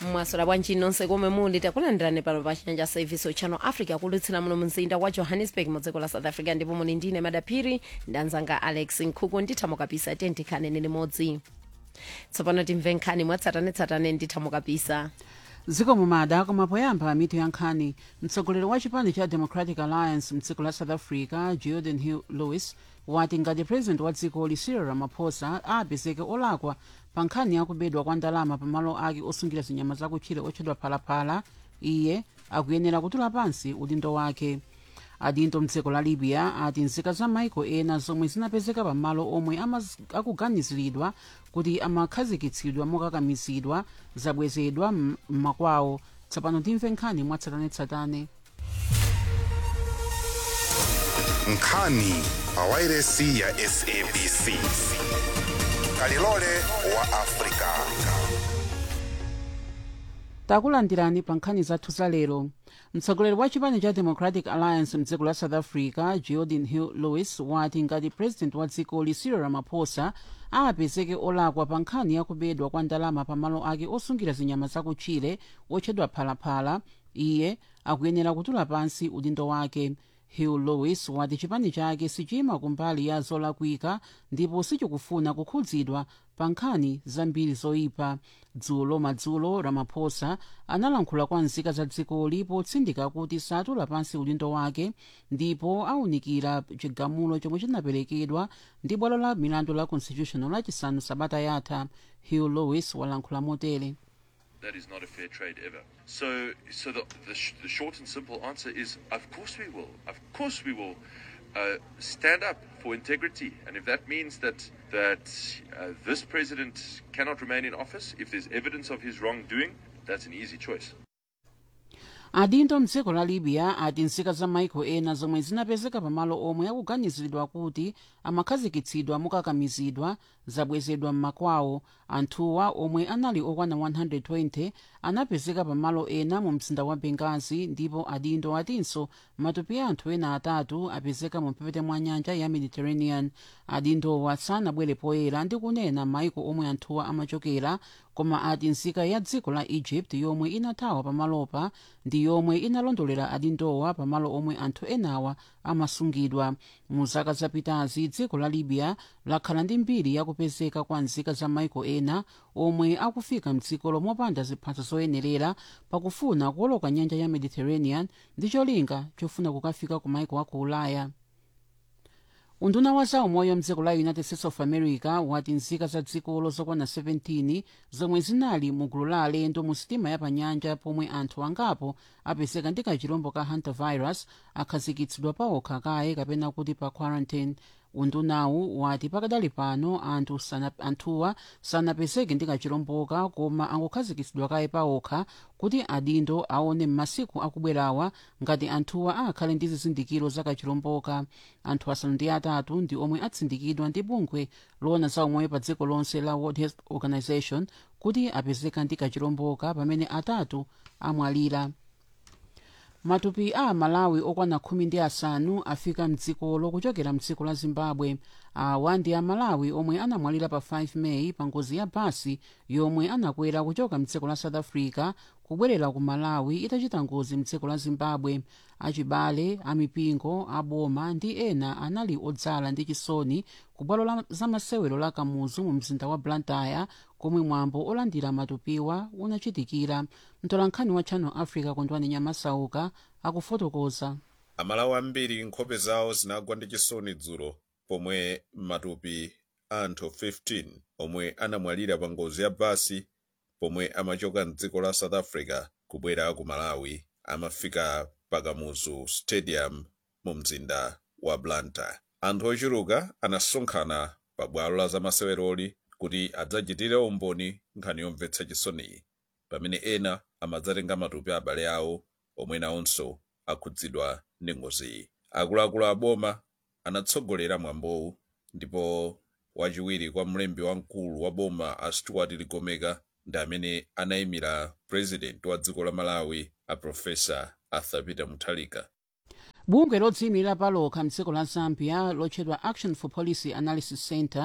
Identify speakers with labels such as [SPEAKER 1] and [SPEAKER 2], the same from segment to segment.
[SPEAKER 1] mwaswera bwanji nonse komwe muli takulandirani pano pa chanja service channel africa kulutsira muno mzinda wa johannesburg mu dziko la south africa ndipo muli ndine madaphiri ndanzanga alex nkhuku ndithamo kapisa tentikhanene limodzi tsopano timve nkhani mwatsatanetsatane ndithamo kapisa
[SPEAKER 2] dziko mumada koma poyamba mitu ya nkhani mtsogoleri wa chipani cha democratic alliance mdziko la south africa jordan hill lewis wati ngati president wa dzikoli cyril ramaphosa apezeke olakwa pa nkhani yakubedwa kwa ndalama pamalo ake osungira zinyama zakutchire otchedwa phalaphala iye akuyenera kutula pansi udindo wake adindo mdziko la libya ati nzika za maiko ena zomwe zinapezeka pamalo omwe amaz- akuganiziridwa kuti amakhazikitsidwa mokakamizidwa zabwezedwa m- m'makwawo tsopano timve nkhani mwatsatanetsatane
[SPEAKER 3] nkhani pawairesi ya sabc kalilole wa afrika
[SPEAKER 2] takulandirani pa nkhani zathu za lero mtsogoleri wa chipani cha democratic alliance mdziko la south africa jordan hill lewis wati ngati president wa dzikoli cyril ramaphosa apezeke olakwa pa nkhani yakubedwa kwa ndalama pamalo ake osungira zinyama zakutchire otchedwa phalaphala iye akuyenera kutula pansi udindo wake hill lewis wati chipani chake sichima kumbali ya zolakwika ndipo sichikufuna kukhudzidwa pa nkhani zambiri zoyipa dzulo madzulo ramaphosa analankhula kwa nzika za dzikoli potsindika kuti satula pansi udindo wake ndipo awunikira chigamulo chomwe chinaperekedwa ndi bwalo la milandu la constitutional lachisanu sabata yatha hill lewis walankhula motere
[SPEAKER 4] That is not a fair trade ever. So, so the, the, sh- the short and simple answer is, of course we will. Of course we will uh, stand up for integrity. And if that means that that uh, this president cannot remain in office, if there's evidence of his wrongdoing, that's an easy choice.
[SPEAKER 2] adindo mdziko la libya ati nzika za maiko ena zomwe zinapezeka pamalo omwe akuganiziridwa kuti amakhazikitsidwa mokakamizidwa zabwezedwa m'makwawo anthuwa omwe anali okwana 120 anapezeka pamalo ena mu mzinda wa bengazi ndipo adindo atinso matupi a anthu ena atatu apezeka mu mphepete mwa nyanja ya mediterranean adindowa sanabwere poyera ndi kunena maiko omwe anthuwa amachokera koma ati nzika ya dziko la egypt yomwe inathawa pamalopa ndi yomwe inalondolera adindowa pamalo omwe anthu enawa amasungidwa mu zaka zapitazi dziko la libya lakhala ndi mbiri yakupezeka kwa nzika za maiko ena omwe akufika mdziko lomopanda ziphaso zoyenerera pakufuna kuwoloka nyanja ya mediterranean ndi cholinga chofuna kukafika ku maiko aku ulaya unduna wa zaumoyo mdziko la united states of america wati nzika za dzikolo zokwana 17 zomwe zinali mu gulu la alendo mu sitima ya panyanja pomwe anthu angapo apezeka ndi kachirombo ka hantavirus akhazikitsidwa paokha kaye kapena kuti pa quarantine undunawu wati pakadali pano anthu sana, anthuwa sanapezeke ndi kachiromboka koma angokhazikitsidwa kaye paokha kuti adindo aone m'masiku akubwerawa ngati anthuwa akhale ndi zizindikiro za kachiromboka anthu asanu ndi atatu ndi omwe atsindikidwa ndi bungwe loona za umoyo pa dziko lonse la world health organization kuti apezeka ndi kachiromboka pamene atatu amwalira matupi a malawi okwana khumi ndi asanu afika mdzikolo kuchokera mdziko la zimbabwe awa ndi amalawi omwe anamwalira pa 5 meyi pa ngozi ya basi yomwe anakwera kuchoka mdziko la south africa kubwerera ku malawi itachita ngozi mdziko la zimbabwe achibale amipingo aboma ndi ena anali odzala ndi chisoni ku bwalo la zamasewero la kamuzu mu mzinda wa blantyre komwe mwambo olandira matupiwa unachitikira mtolankhani wa channel africa kondwani nyamasauka akufotokoza
[SPEAKER 5] amalawi ambiri nkhope zawo zinagwa ndi chisoni dzulo pomwe matupi anthu 15 omwe anamwalira pa ngozi ya basi pomwe amachoka mdziko la south africa kubwera ku malawi amafika pakamuzu stadium mu mzinda wa blantyre anthu ochuluka anasonkhana pa bwalo la zamaseweroli kuti adzachitire umboni nkhani yomvetsa chisoniyi pamene ena amadzatenga matupi a abale awo omwe nawonso akhudzidwa ndi ngoziyi akuluakulu aboma anatsogolera mwambowu ndipo wachiwiri kwa mlembi wamkulu wa boma a stuart ligomeka ndi amene anayimira president wa dziko la malawi a profesa arthur peter muthalika
[SPEAKER 2] bungwe lodziyimirira palokha mdziko la zambia lotchedwa action for policy analysis center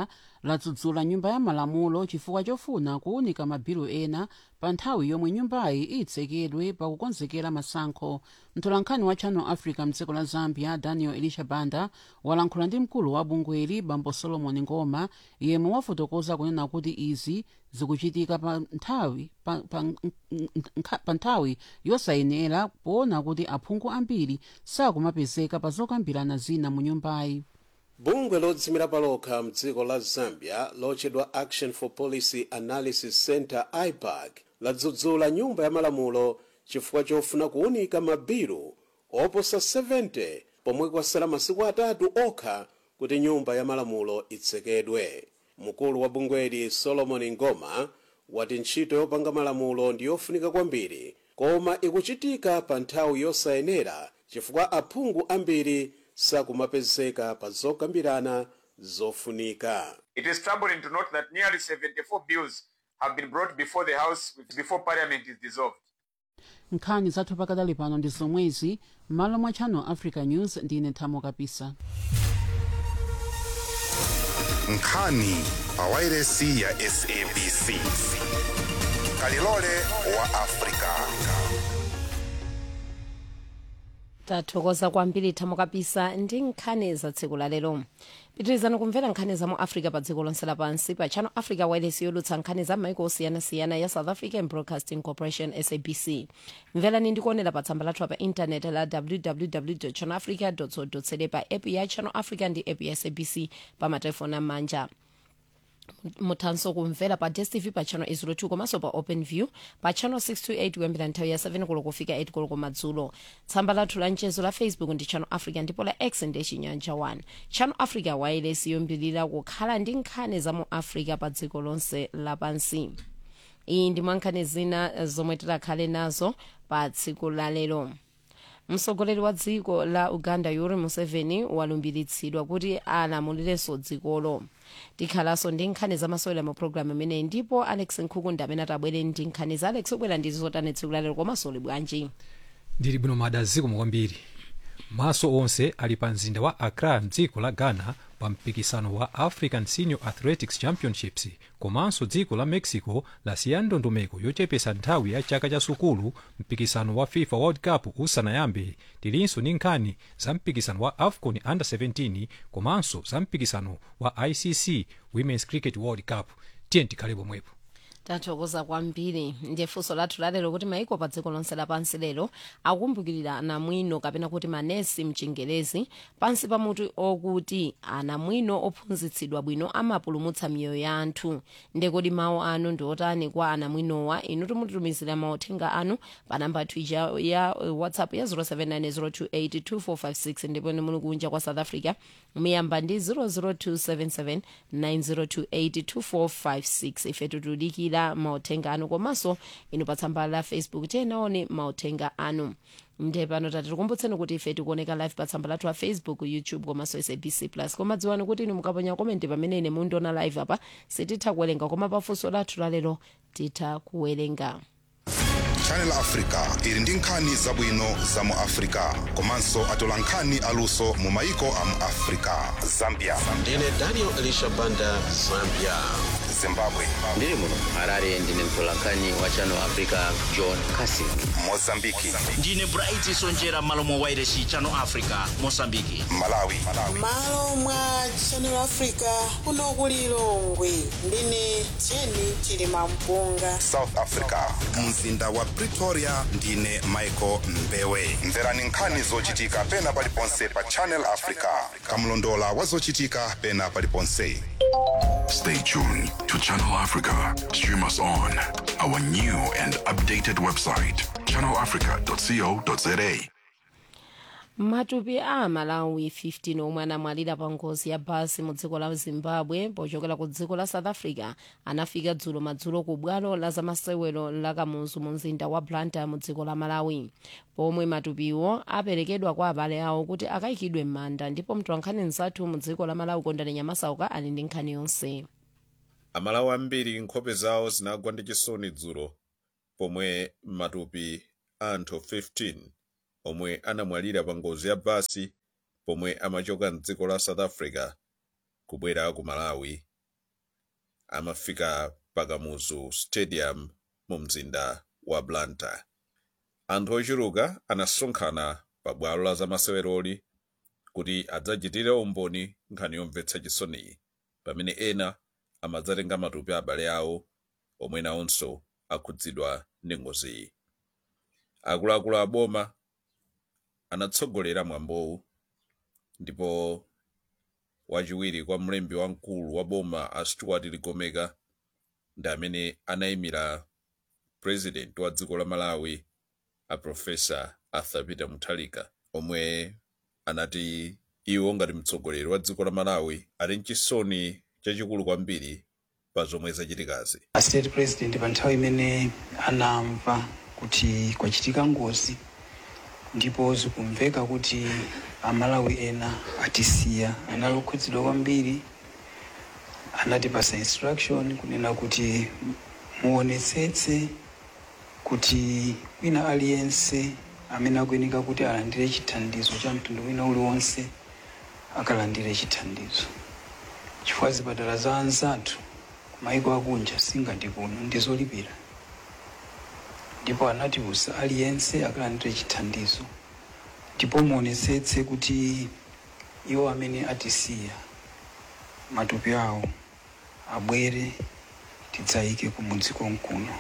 [SPEAKER 2] ladzudzula nyumba ya malamulo chifukwa chofuna kuwunika mabilu ena pa nthawi yomwe nyumbayi itsekedwe pakukonzekera masankho mtolankhani wa channel africa mdziko la zambia daniel elisha banda walankhula ndi mkulu wa bungweli bambo solomon ngoma yemwe wafotokoza kunena kuti izi zikuchitika pa nthawi pa, pa, nkha- pa nthawi yosayenera poona kuti aphungu ambiri sakumapezeka pa zokambirana zina mu nyumbayi
[SPEAKER 6] bungwe lodzimira palokha mdziko la zambia lotchedwa action for policy analysis center ipac ladzudzula nyumba ya malamulo chifukwa chofuna kuwunika mabilu oposa 70 pomwe kwasala masiku atatu okha kuti nyumba ya malamulo itsekedwe mkulu wa bungweli solomon ngoma wati ntchito yopanga malamulo ndi yofunika kwambiri koma ikuchitika pa nthawi yosayenera chifukwa aphungu ambiri sakumapezeka pa zokambirana zofunika
[SPEAKER 7] It is troubling to note that nearly 74 bills have been brought before the House before Parliament is dissolved.
[SPEAKER 2] nkhani zathu pakadali pano ndi zomwezi m'malo mwa channel africa news ndine thamo kapisa
[SPEAKER 3] nkhani pawairesi ya sabc kalilole wa afrika
[SPEAKER 1] tathokoza kwambiri thamo kapisa ndi nkhani za tsiku la lero pitirizani kumvera nkhani za mu africa pa dziko lonse lapansi pa channel africa wireless yolutsa nkhani za maiko osiyanasiyana ya south african broadcasting corporation sabc mverani ndikuonera pa tsamba lathu pa intaneti la www channel africa co za pa app ya channel africa ndi app ya sabc pa matelefoni amanja muthanso kumvera pa dstv pa channel 02 komanso pa open view pa channel 628 kuyambira nthawi ya 7 koloko kufika 8 koloko madzulo tsamba lathu la mchezo la facebook ndi channel africa ndipo la x ndi chinyanja 1 channel africa wireless yoyambirira kukhala ndi nkhani za mu africa pa dziko lonse lapansi iyi ndi mwankhani zina zomwe tikhale nazo pa tsiku la lero mtsogoleri wa dziko la uganda yoweri museveni walumbiritsidwa kuti alamulirenso dzikolo tikhalanso ndi nkhani zamasewera mu programu imeneyi ndipo alex nkhuku amene atabwere ndi nkhani za alex obwera ndi zotani tsiku lalero komanso uli bwanji
[SPEAKER 8] ndili bwino madaziko kwambiri maso onse ali pa mzinda wa accra mdziko la ghana pa mpikisano wa african senior athletics championships komanso dziko la mexico lasiya ndondomeko yochepesa nthawi ya chaka cha sukulu mpikisano wa fifa world cup usanayambe tilinso ndi nkhani za mpikisano wa afcon under 17 komanso za mpikisano wa icc women's cricket world cup tiye tikhale pomwepo
[SPEAKER 1] tathokoza kwambiri ndiye funso lathu lalero kuti maiko pa dziko lonse lapansi lero akumbukirira anamwino kapena kuti manesi mchingerezi pansi pa mutu okuti anamwino ophunzitsidwa bwino amapulumutsa miyoyo ya anthu ndekodi mawu anu ndi otani kwa anamwinowa inu timutitumizira mauthenga anu pa namba twija ya whatsapp ya 0790282456 ndipo ni muli kunja kwa south africa muyamba ndi 0027790282456 ife tikudikira mauthenga anu komanso inu pa tsamba la facebook tiyenaone mauthenga anu nde pano tati tikumbutseni kuti ife tikuoneka live pa tsamba lathu la facebook youtube komanso sabc plus koma dziwani kuti inu mukaponya komenti pamene ine mundiona live apa sititha kuwerenga koma pafunso lathu lalero titha kuwerenga
[SPEAKER 3] channel africa ili ndi nkhani zabwino za mu africa komanso atola nkhani aluso mu maiko a mu africa zambia
[SPEAKER 6] ndine daniel elisha banda zambia
[SPEAKER 3] zimbabwe
[SPEAKER 9] ndiri muno harare ndine mtolankhani wa channel africa john casing
[SPEAKER 3] mozambiki
[SPEAKER 10] ndine bright sonjera malo mwa wairesi channel africa mosambiki
[SPEAKER 3] malawi
[SPEAKER 11] malo mwa channel africa kuno ku lilongwe ndine jeni chilima mpunga
[SPEAKER 3] south africa mzinda wa pretoria ndine michael mbewe mverani nkhani zochitika pena paliponse pa channel africa kamlondola wa zochitika pena paliponse
[SPEAKER 12] Stay tuned to Channel Africa. Stream us on our new and updated website, channelafrica.co.za.
[SPEAKER 1] matupi a malawi 15 omwe anamwalira pa ngozi ya basi mu dziko la zimbabwe pochokera ku dziko la south africa anafika dzulo madzulo ku bwalo la zamasewero la kamuzu mu mzinda wa blantyre mu dziko la malawi pomwe matupiwo aperekedwa kwa abale awo kuti akayikidwe m'manda ndipo mtolankhani mzathu mu dziko la malawi kondani nyamasauka ali ndi nkhani yonse
[SPEAKER 5] amalawi ambiri nkhope zawo zinagwa ndi chisoni dzulo pomwe matupi anthu 15 omwe anamwalira pa ngozi ya basi pomwe amachoka mdziko la south africa kubwera ku malawi amafika pakamuzu stadium mu mzinda wa blantyre anthu ochuluka anasonkhana pa bwalo la zamaseweroli kuti adzachitire umboni nkhani yomvetsa chisoniyi pamene ena amadzatenga matupi a abale awo omwe nawonso akhudzidwa ndi ngoziyi akuluakulu a boma anatsogolera mwambowu ndipo wachiwiri kwa mlembi wamkulu wa boma a stuart ligomeka ndi amene anayimira president wa dziko la malawi a profesa arthur peter mutharika omwe anati iwo ngati mtsogoleri wa dziko la malawi ali mchisoni chachikulu kwambiri pa zomwe zachitikazi
[SPEAKER 13] a state president pa nthawi imene anamva kuti kwachitika ngozi ndipo zikumveka kuti amalawi ena atisiya anali okhudzidwa kwambiri anatipasa instruction kunena kuti muonetsetse kuti wina aliyense amene akuyenika kuti alandire chithandizo cha mtundu wina uliwonse akalandire chithandizo chifukwa zipatala za anzathu kumayiko akunja singati kuno ndizolipira ndipo anatiuza aliyense akalandire chithandizo ndipo muonetsetse kuti iwo amene atisiya matupi awo abwere tidzayike kumudzi konkuno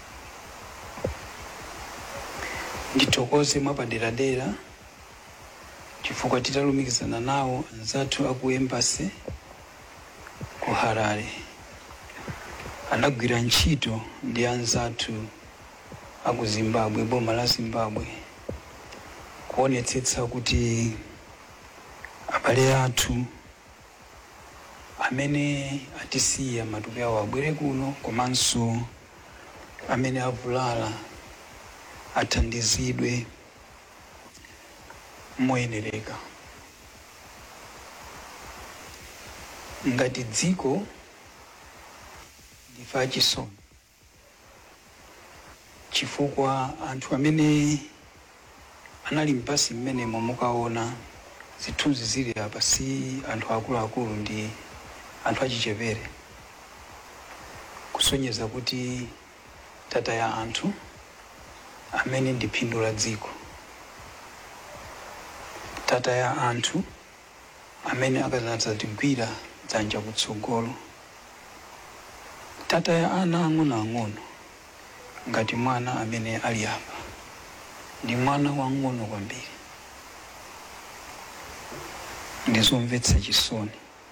[SPEAKER 13] ndithokoze mwapaderadera chifukwa titalumikizana nawo anzathu aku embasi ku harare anagwira ntchito ndi anzathu aku zimbabwe boma la zimbabwe kuonetsetsa kuti abale athu amene atisiya matupi awo abwere kuno komanso amene avulala athandizidwe moyenereka ngati dziko ndife achisoni chifukwa anthu amene anali mpasi mmenemo mukaona zithunzi zili apa si anthu akuluakulu ndi anthu achichepere kusonyeza kuti tata ya anthu amene ndi phindu la dziko tata ya anthu amene akadzatigwira dzanja kutsogolo tata ya ana ang'onoang'ono ngati mwana amene ali apa ndi mwana wang'ono kwambiri ndizomvetsa chisoni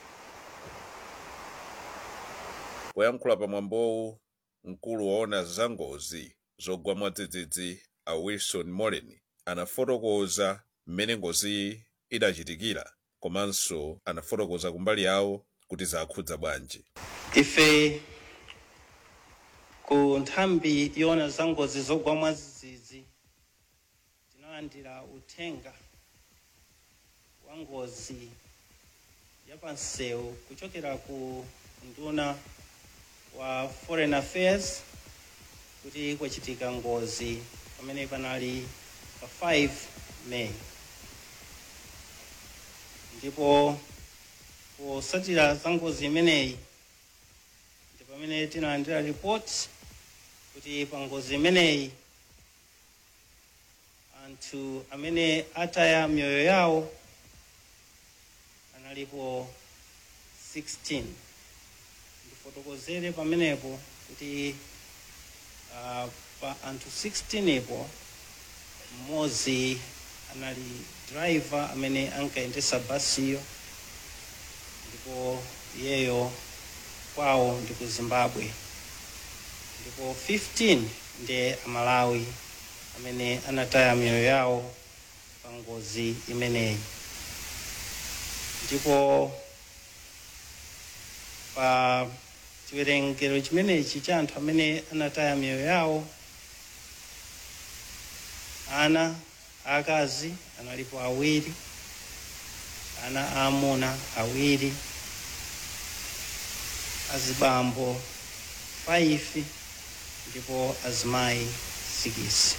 [SPEAKER 5] poyankhula pamwambowu mkulu waona zangozi zogwa mwadzidzidzi a wilson molen anafotokoza mmene ngoziyi idachitikira komanso anafotokoza kumbali yawo kuti zakhudza bwanji
[SPEAKER 14] ife ku nthambi yoona za ngozi zogwa mwadzidzidzi tinalandira uthenga wa ngozi yapansewu kuchokera ku nduna wa foreign affairs kuti kwachitika ngozi pamene panali pa 5 may ndipo posatira za ngozi imeneyi ndi pamene tinalandira ripoti kuti pa ngozi imeneyi anthu amene ataya miyoyo yawo analipo 16 ndifotokozere pamenepo kuti uh, pa anthu 16 ipo mmodzi anali driver amene ankayendesa basiyo ndipo iyeyo kwawo ndi ku zimbabwe ndipo 15 ndi amalawi amene anataya miyoyo yawo pa ngozi imeneyi ndipo pa chiwerengero chimenechi cha anthu amene anataya miyoyo yawo ana akazi analipo awiri ana aamuna awiri azibambo 5 ndipo azimayi 6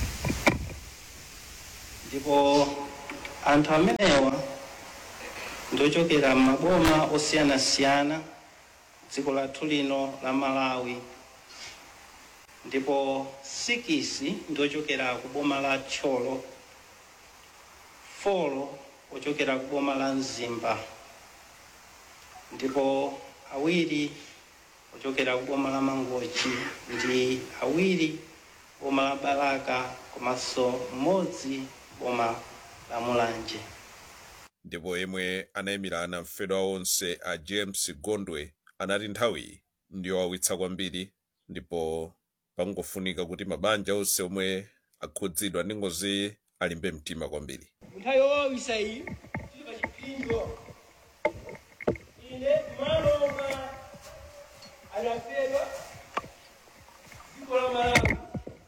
[SPEAKER 14] ndipo anthu amenewa ndiochokera m'maboma osiyanasiyana dziko lathu lino la malawi ndipo sikisi ndiochokera ku boma la tcholo folo ochokera ku boma la mzimba ndipo awiri ochokera ku boma la mangochi ndi awiri boma la balaka komanso mmodzi boma la mulanje
[SPEAKER 5] ndipo yemwe anayimirana mfedwa onse a james gondwe anati nthawi ndiyowawitsa kwambiri ndipo pangofunika kuti mabanja onse omwe akhudzidwa ndi ngozi alimbe mtima kwambiri
[SPEAKER 15] nthawi yowawisa iyi tili pa chipinjo ine malo omwe anafedwa dziko la malawi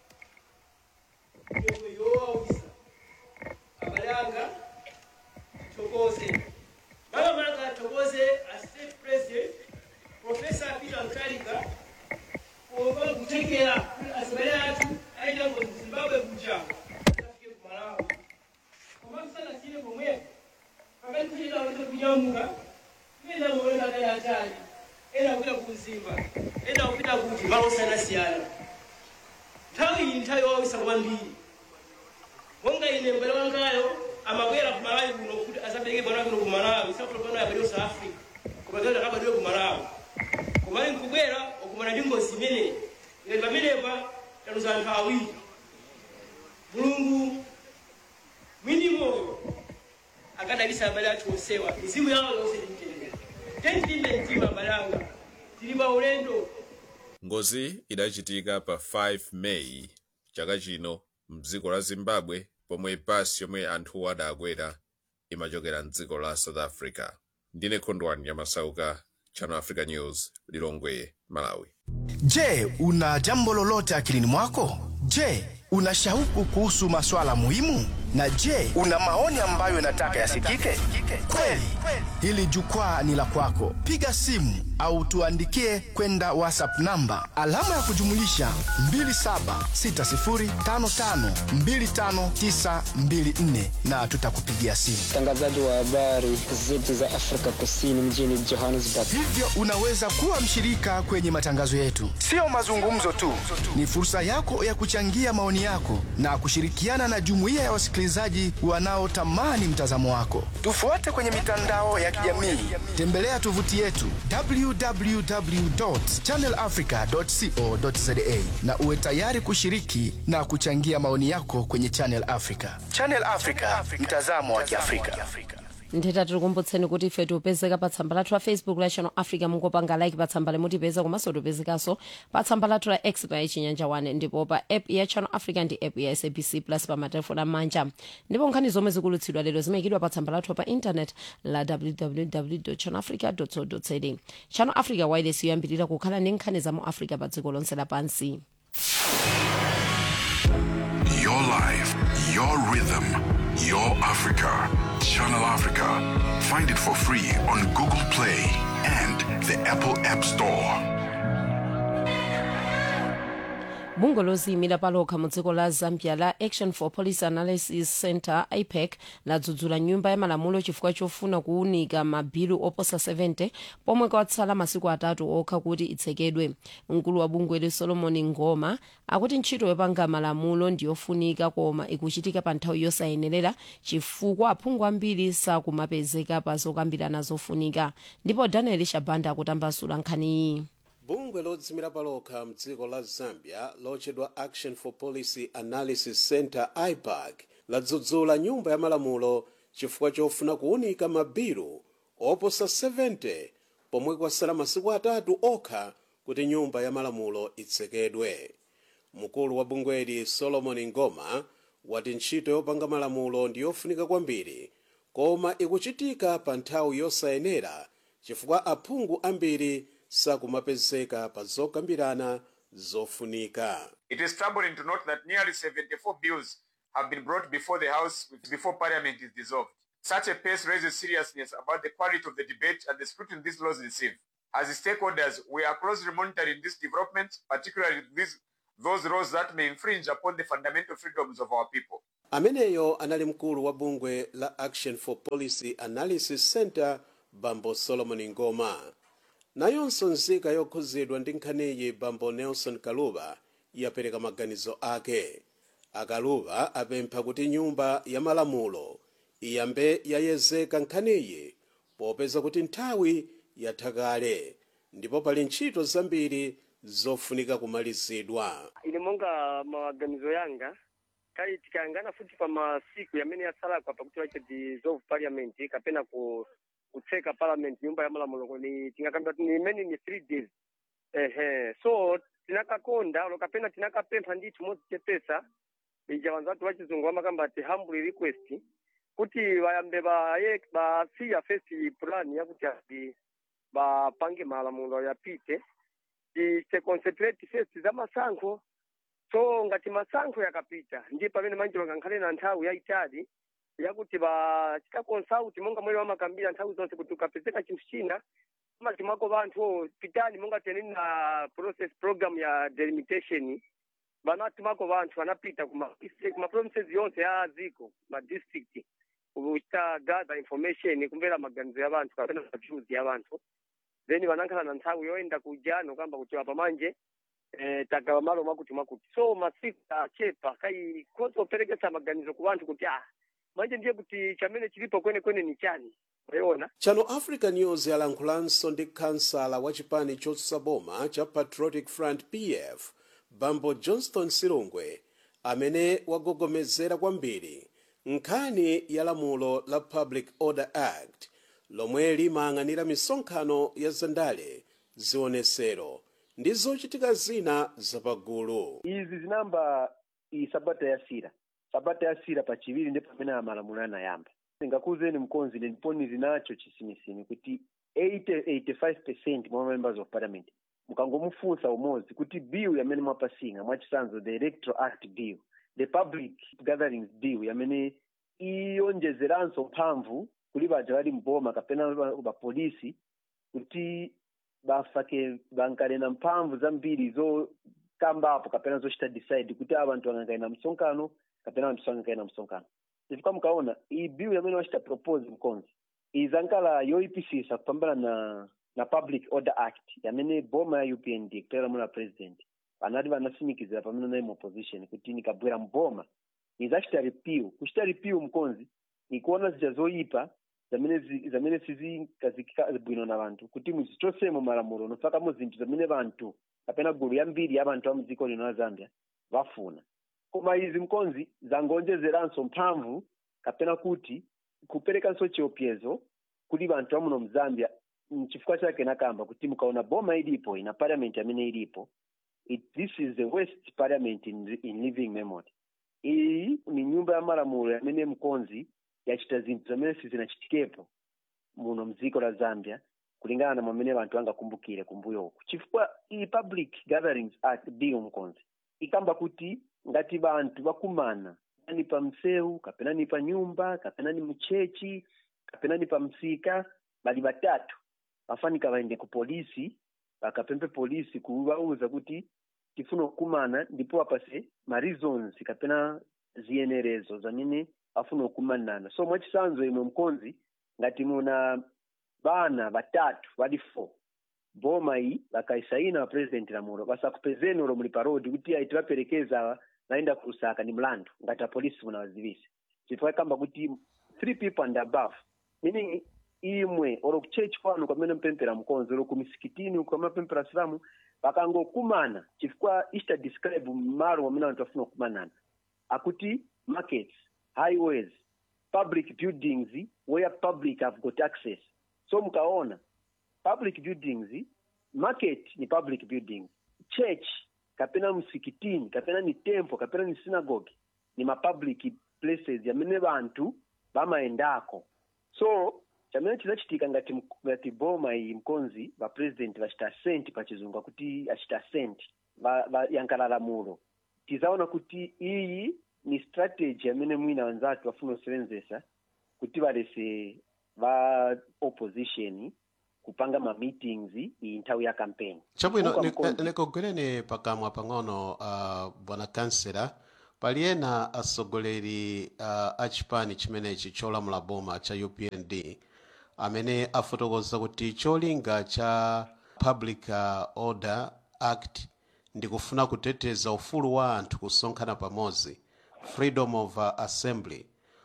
[SPEAKER 15] yomwe yowawisa abale anga tithokoze makamaka tithokoze a state president profesa peter mutharika kuopa kutekera kuti azibale athu aita ngozi zimbabwe kuja afike ku malawi koma tisanasire pomwepo pakati kuchita kuti kunyamuka ena muona akali atali ena kupita ku mzimba ena kupita kuti malo osiyanasiyana nthawi iyi nthawi yowawisa kwambiri monga ine mbale wangayo amabwera ku malawi kuno kuti asabereke mwana kuno ku malawi sakutopano yabadwa south africa koma kuti akabadwe ku malawi koma ali nkubwera okumana ndi ngozi imeneyi ngati pamenepa taluza anthu awiri mulungu mwini moyo akadalisa abale athu onsewa mizimu yawo yonse timtendere tentilimbe mtima abale anga tili pa ulendo
[SPEAKER 5] ngozi idachitika pa 5 meyi chaka chino mdziko la zimbabwe pomwe basi yomwe anthuwo adakwera imachokera mdziko la south africa ndine khondwani yamasauka channel africa news lilongwe malawi
[SPEAKER 16] Je, una jambo lolote akilini mwako? Je, una shauku kuhusu maswala muhimu? Na je, una maoni ambayo unataka yasikike? Kweli, hili jukwaa ni la kwako. Piga simu au tuandikie kwenda WhatsApp namba alama ya kujumulisha 2760552594 na tutakupigia simu.
[SPEAKER 17] mtangazaji wa habari zetu za Afrika Kusini mjini Johannesburg.
[SPEAKER 16] Hivyo unaweza kuwa mshirika kwenye matangazo yetu. Sio mazungumzo tu, ni fursa yako ya kuchangia maoni yako na kushirikiana na jumuiya ya wasikilizaji wanaotamani mtazamo wako. Tufuate kwenye mitandao ya kijamii, tembelea tovuti yetu www.channelafrica.co.za na uwe tayari kushiriki na kuchangia maoni yako kwenye Channel Africa. Channel Africa, mtazamo wa Kiafrika.
[SPEAKER 1] nditha tikukumbutseni kuti ife tipezeka pa tsamba lathu la facebook la channel africa mungopanga like pa tsamba limutipeza komanso tipezekanso pa tsamba lathu la x pa chinyanja 1 ndipo pa app ya channel africa ndi app ya sabc plus pa matelefoni amanja ndipo nkhani zomwe zikulutsidwa lero zimayikidwa pa tsamba lathu pa internet la www channel africa co za channel africa wireless yoyambirira kukhala ndi nkhani za mu africa pa dziko lonse lapansi
[SPEAKER 12] Your life, your rhythm, your Africa. Channel Africa. Find it for free on Google Play and the Apple App Store.
[SPEAKER 1] bungwe loziyimira palokha mu dziko la zambia la action for policy analysis center ipec ladzudzula nyumba ya malamulo chifukwa chofuna kuwunika mabilu oposa 70 pomwe kwatsala masiku atatu okha kuti itsekedwe mkulu wa bungweli solomon ngoma akuti ntchito yopanga malamulo ndiyofunika koma ikuchitika pa nthawi yosayenerera chifukwa aphungu ambiri sakumapezeka pa zokambirana zofunika ndipo daniel shabanda akutambasula nkhaniyi
[SPEAKER 6] bungwe lodzimira palokha mdziko la zambia lotchedwa action for policy analysis center ipac ladzudzula nyumba ya malamulo chifukwa chofuna kuwunika mabilu oposa 70 pomwe kwasala masiku atatu okha kuti nyumba ya malamulo itsekedwe mkulu wa bungweli solomon ngoma wati ntchito yopanga malamulo ndi yofunika kwambiri koma ikuchitika pa nthawi yosayenera chifukwa aphungu ambiri sakumapezeka pa zokambirana zofunika
[SPEAKER 7] It is troubling to note that nearly 74 bills have been brought before the House before Parliament is dissolved. Such a pace raises seriousness about the quality of the debate and the scrutiny these laws receive. As stakeholders, we are closely monitoring this development, particularly these, those laws that may infringe upon the fundamental freedoms of our people.
[SPEAKER 6] ameneyo anali mkulu wa bungwe la action for policy analysis center bambo solomon ngoma nayonso nzika yokhuzidwa ndi nkhaniyi bambo nelson kaluba yapereka maganizo ake akaluba apempha kuti nyumba ya malamulo iyambe yayezeka nkhaniyi popeza kuti nthawi yatha kale ndipo pali ntchito zambiri zofunika kumalizidwa
[SPEAKER 18] ine monga maganizo yanga kali tikayangana futi pa masiku yamene yasalakwa pakuti wache dissolve parliament kapena ku kutseka parliament nyumba ya malamulo ni tingakamba ni imene ni three days ehe so tinakakonda olo kapena tinakapempha ndithu modzichepesa ija vanhu vati vachizungu vamakamba ati humble request kuti vayambe vaye basiya first plan yakuti ati vapange malamulo yapite tise concentrate first za masankho so ngati masankho yakapita ndiye pamene manje vangankhale na nthawi yayitali yakuti vachita consult monga mwene vamakambira nthawi zonse kuti ukapezeka chinthu china mati mwako vanthu "Oh, pitani monga teneni na process program ya delimitation vanati mako vanthu vanapita kuma kuma provinces yonse ya dziko ma district kuchita gather information kumvera maganizo ya vanthu kapena views ya vanthu then vanakhala na nthawi yoenda kujano kamba kuti apa manje eh, tagawa malo mwakuti mwakuti so masiku achepa kai konse operekesa maganizo ku vanthu kuti ah manje ndiye kuti chamene chilipo kwenekwene ni chani wayiona
[SPEAKER 6] channel africa news yalankhulanso ndi kansala wa chipani chotsutsa boma cha patriotic front pf bambo johnston silungwe amene wagogomezera kwambiri nkhani ya lamulo la public order act lomwe limayang'anira misonkhano ya zandale zionesero ndi zochitika zina zapagulu
[SPEAKER 19] izi zinamba iyi sabata yasira sabata yasira pachiviri ndi pamene amalamulo anayamba ndingakuuzeni mkonzi ndiponi zinacho chisimisimi kuti 80-85 mwa members of parliament mukangomufunsa umodzi kuti bill yamene mwapasinga mwachisanzo the electoral act bill the public gatherings bill yamene iyonjezeranso mphamvu kuli baja bali mboma kapena bapolisi kuti bafake bankale na mphamvu zambiri zokambapo kapena zochita decide kuti aba bantu angangale na msonkhano kapena anthu sangangale na msonkhano chifukwa mukaona iyi bill yamene wachita propose mkonzi izankala yoyipisisa kupambana na na public order act yamene boma ya upnd kutera muna president anati vanasimikizira pamene nayi mu opposition kuti nikabwera mboma izachita repeal kuchita repeal mkonzi ikuona zija zoyipa zamene zi- zamene sizikazikika bwino na vanthu kuti muzichosemo malamulo nofakamo zinthu zamene vanthu kapena gulu yambiri ya vanthu a mdziko lino la zambia vafuna koma izi mkonzi zangonjezeranso mphamvu kapena kuti kuperekanso chiopsezo kuti vanthu amuno mzambia mchifukwa chake nakamba kuti mukaona boma ilipo ina parliament amene ilipo it, this is the worst parliament in, in living memory iyi ni nyumba ya malamulo yamene mkonzi yachita zinthu zamene sizinachitikepo muno mdziko la zambia kulingana na mwamene vanthu angakumbukire kumbuyo uku chifukwa iyi public gatherings act bill mkonzi ikamba kuti ngati vanthu vakumana ni pa msewu kapena ni pa nyumba kapena ni mchechi kapena ni pa msika bali batatu vafanika vaende ku polisi vakapempe polisi kuvauza kuti tifuna kukumana ndipo apase ma reasons kapena ziyenerezo zamene afuna kukumanana so mwachisanzo imwe mkonzi ngati muna bana batatu bali four boma iyi vakaisaina vapresident lamulo vasakupezeni ulo muli parodi kuti aiti vaperekeza vaenda kusaka ni mlandu ngati apolisi munawazivisa chifukwa kamba kuti three people and above meaning imwe olo kuchechi kwanu kwamene mpempera mkonzi olo kumisikitini kwamapempera silamu vakangokumana chifukwa ichita describe malo amene anthu afuna kukumanana akuti markets highways public buildings where public have got access so mkaona public buildings market ni public buildings church kapena msikitini kapena ni temple kapena ni synagogue ni mapublic places yamene vanthu vamaendako so chamene chinachitika ngati mk- ngati boma iyi mkonzi vapresident vachita assent pachizungu akuti achita assent vayankala lamulo tizaona kuti iyi ni strategy yamene mwina wanzatu vafuna kusevenzesa kuti valese va opposition kupanga ma meetings iyi nthawi ya campaign
[SPEAKER 20] chabwino
[SPEAKER 19] Chifukwa
[SPEAKER 20] ni-
[SPEAKER 19] mkonzi-
[SPEAKER 20] nikogwereni pakamwa pang'ono uh, bwana kansela pali ena atsogoleri uh, a chipani chimenechi cholamula boma cha upnd amene afotokoza kuti cholinga cha public uh, order act ndikufuna kuteteza ufulu wa anthu kusonkhana pamodzi freedom of uh, assembly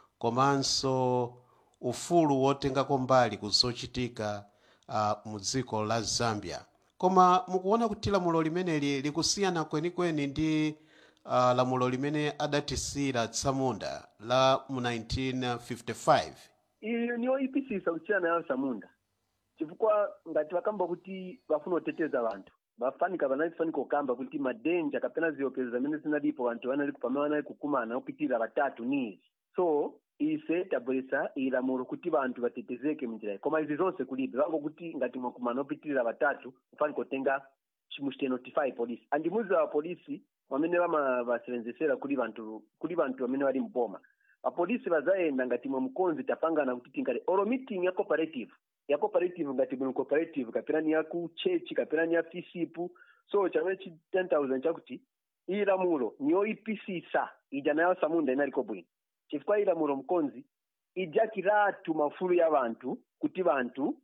[SPEAKER 20] komanso ufulu wotengako mbali kuzochitika uh, mu dziko la zambia koma mukuona kuti lamulo limeneli likusiyana kwenikweni ndi uh, lamulo limene adatisira tsamunda la mu 1955
[SPEAKER 19] iyo niyo ipisisa kusiyana nayo samunda chifukwa ngati vakamba kuti vafuna kuteteza vanthu vafanika vanalifanika kukamba kuti madenja kapena ziopsezo zamene zinalipo vanthu vanali pamene vanali kukumana opitirira vatatu nizi so ise tabweresa ilamulo kuti vanthu vatetezeke munjira iyi koma izi zonse kulibe vangokuti ngati mwakumana opitirira vatatu kufanika kutenga muchitenotify polisi andimuziwa vapolisi vamene vamavasevenzesera kuli vanthu kuli vanthu vamene vali mboma vapolisi vazayenda ngati mwe mkonzi tapangana kuti tingati oro meeting ya cooperative ya cooperative ngati bwino cooperative kapena ni ya ku church kapena ni ya fisipu so chamene chi 10000 chakuti iyi lamulo niyo ipisisa ija nayo samunda inaliko bwino chifukwa iyi lamulo mkonzi ijakiratu mafulu ya vanthu kuti vanthu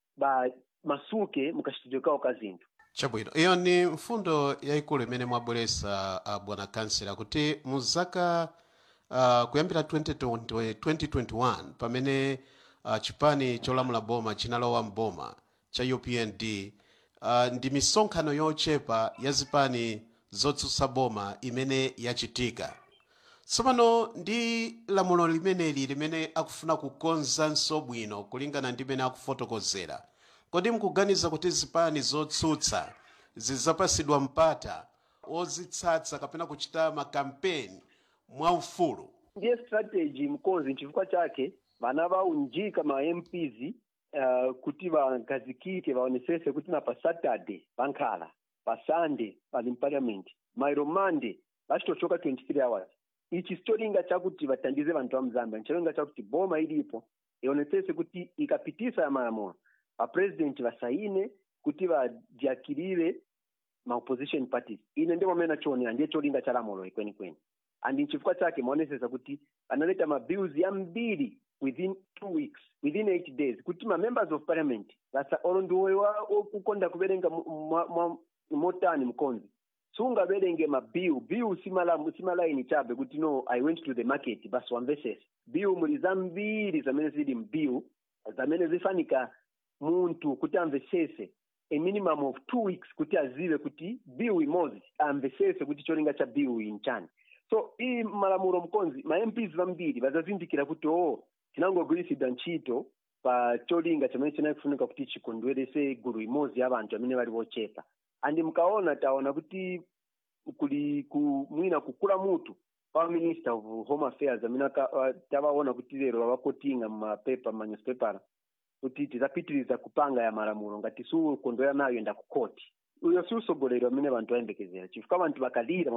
[SPEAKER 19] ba masuke mukachitidwe kawo ka zinthu
[SPEAKER 20] chabwino iyo ni mfundo yayikulu imene mwabweresa uh, bwana kansela kuti mu zaka uh, kuyambira 2020, 2021 pamene uh, chipani cholamula boma chinalowa mboma cha upnd uh, ndi misonkhano yochepa ya zipani zotsutsa boma imene yachitika tsopano ndi lamulo limeneli limene akufuna kukonzanso bwino kulingana ndi imene akufotokozera kodi mukuganiza kuti zipani zotsutsa zidzapasidwa mpata ozitsatsa kapena kuchita makampeni mwaufulu
[SPEAKER 19] ndiye strategy mkonzi chifukwa chake vana vaunjika ma mps uh, kuti vagazikike vaonesese kuti na pa saturday vankhala pa sunday vali mparliament mairo monday vachitochoka 23 hours ichi sicholinga chakuti vatandize vanthu va mzambia ncholinga chakuti boma ilipo ionesese kuti ikapitisa ya malamulo vapresident vasaine kuti vajakirire ma opposition parties ine ndimo amene nachionera ndiye cholinga cha lamulo ikwenikweni and nchifukwa chake maonesesa kuti analeta mabills yambiri within two weeks within eight days kuti ma members of parliament vasa olo ndiwoyo okukonda kuverenga motani mkonzi sungaverenge mabill bill simalaini chabe kuti no i went to the market basi wamvesesa bill muli zambiri zamene zili mbill zamene zifanika munthu kuti amvesese a minimum of two weeks kuti azive kuti bill imodzi amvesese kuti cholinga cha bill iyi nchani so iyi malamulo mkonzi ma mps vambiri vazazindikira kuti o tinangogwiritsidwa ntchito pa cholinga chamene chinakufunika kuti chikondwerese gulu imodzi ya vanthu amene vali vochepa andi mkaona taona kuti kuli ku mwina kukula mutu pa minister of home affairs amene uh, tavaona kuti lero vavakotinga mumapepa manyuspepera kuti tidzapitiriza kupanga ya malamulo ngati siukondwera nayo enda ku koti uyo si usogoleri amene vanthu vayembekezera chifukwa vanthu vakalira